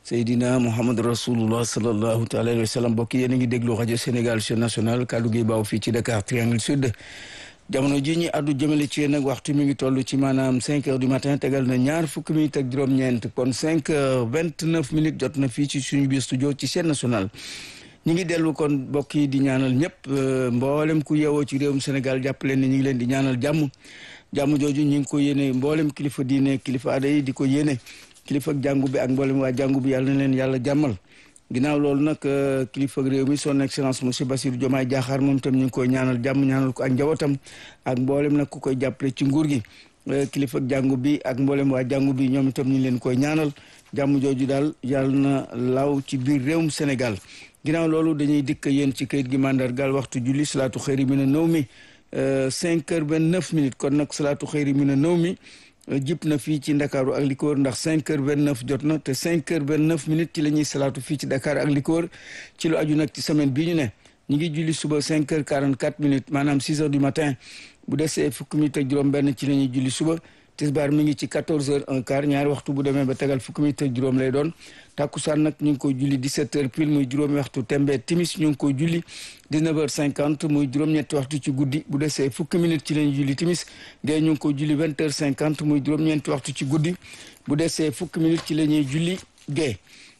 Seydina Muhammad rasulullah sallallahu taala alayhi wa sallam mbokk yéen a ngi déglu rajo Sénégal chaîne nationale kaddu gi baaw fii ci Dakar Triangle Sud jamono ji ñi addu jëmale ci yéen nag waxtu mi ngi toll ci maanaam cinq heures du matin tegal na ñaar fukki minutes ak juróom-ñeent kon cinq heures vingt neuf minutes jot na fii ci suñu biir studio ci chaîne nationale ñi ngi dellu kon mbokk yi di ñaanal ñëpp mboolem ku yeewoo ci réewum Sénégal jàppale ne ñi ngi leen di ñaanal jàmm jàmm jooju ñi ngi ko yéene mboolem kilifa diine kilifa aada yi di ko yéene kilifa ak jàngu bi ak mboolem waa jàngu bi yàlla na leen yàlla jàmmal ginnaaw loolu nag kilifa ak réew mi son excellence monsieur Bassirou Diomaye Diakhar moom tam ñu ngi koy ñaanal jàmm ñaanal ko ak njabootam ak mboolem nag ku koy jàppale ci nguur gi kilifa ak jàngu bi ak mboolem waa jàngu bi ñoom itam ñu leen koy ñaanal jàmm jooju daal yàlla na law ci biir réewum Sénégal ginnaaw loolu dañuy dikk yéen ci kayit gi mandargal waxtu julli salaatu xëyri mi na nëw mi cinq heures vingt neuf minutes kon nag salaatu xëyri mi na nëw mi jip na fii ci ndakaaru ak li ko wër ndax cinq heures vingt neuf jot na te cinq heures vingt neuf minutes ci la ñuy salaatu fii ci Dakar ak li ko wër ci lu aju nag ci semaine bii ñu ne ñu ngi julli suba cinq heures quarante quatre minutes maanaam six heures du matin bu desee fukki minutes ak juróom benn ci la ñuy julli suba tisbaar mi ngi ci quatorze heures un quart ñaari waxtu bu demee ba tegal fukki minutes ak juróom lay doon takkusaan nag ñu ngi koy julli 17 heures pile muy juróomi waxtu tembe timis ñu ngi koy julli 19 heures 50 muy juróom-ñetti waxtu ci guddi bu desee fukki minutes ci lañu julli timis gée ñu ngi koy julli 20 heures 50 muy juróom-ñeenti waxtu ci guddi bu desee fukki minutes ci la ñuy julli gée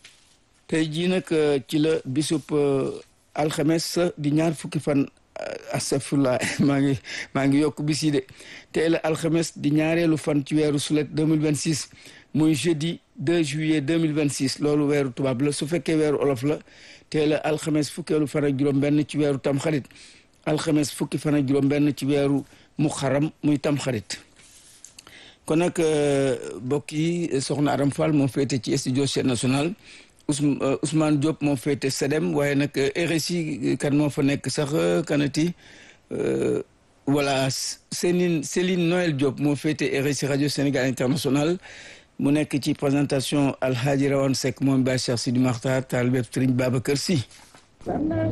tey jii nag ci la bisub alxames di ñaar fukki fan astafurlah maa ngi maa ngi yokk bis yi de tey la alxames di ñaareelu fan ci weeru sulet 2026 muy jeudi 2 juillet 2026 loolu weeru tubaab la su fekkee weeru olof la tey la alxames fukkeelu fan ak juróom-benn ci weeru tamxarit alxames fukki fan ak juróom-benn ci weeru muxaram muy tamxarit kon nag mbokk yi soxna Aram Fall moo féete ci studio chaîne nationale Ousmane Diop moo féete SEDEM waaye nag RSI kan moo fa nekk sax kanati voilà Céline Céline Noël Diop moo féete RSI rajo Sénégal international mu nekk ci présentation Alhaji Rawane Seck moom Ba Cheikh Sidi Makhtar taalibe Serigne Babacar Sy